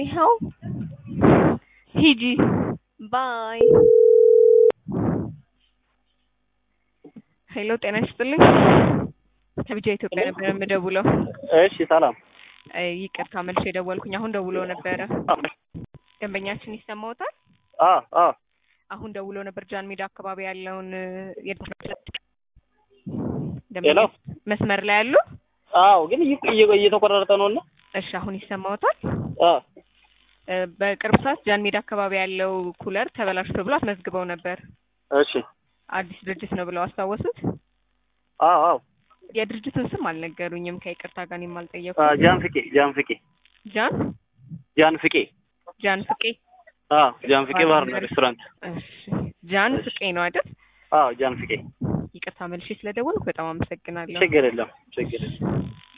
ይኸው ሂጂ ባይ። ሄሎ ጤና ይስጥልኝ። ከቢጃ ኢትዮጵያ ነበር የምደውለው። እሺ ሰላም። እ ይቅርታ መልሼ የደወልኩኝ አሁን ደውሎ ነበረ። ደንበኛችን ይሰማዎታል? አ አ አሁን ደውሎ ነበር ጃን ሜዳ አካባቢ ያለውን የድምፅ ሄሎ መስመር ላይ ያሉ። አዎ፣ ግን እየ- እየ- እየተቆራረጠ ነው እና እሺ አሁን ይሰማዎታል? አ እ በቅርብ ሰዓት ጃን ሜዳ አካባቢ ያለው ኩለር ተበላሽቶ ብሎ አስመዝግበው ነበር። እሺ አዲስ ድርጅት ነው ብለው አስታወሱት። አዎ አዎ የድርጅቱን ስም አልነገሩኝም። ከይቅርታ ጋር እኔም አ አልጠየኩም። ጃን ፍቄ ጃን ፍቄ ጃን ጃን ፍቄ ጃን ፍቄ። አ ጃን ፍቄ ባርና ሬስቶራንት እሺ ጃን ፍቄ ነው አይደል? አዎ ጃን ፍቄ ይቅርታ መልሼ ስለደወልኩ በጣም አመሰግናለሁ። ችግር የለም ችግር የለም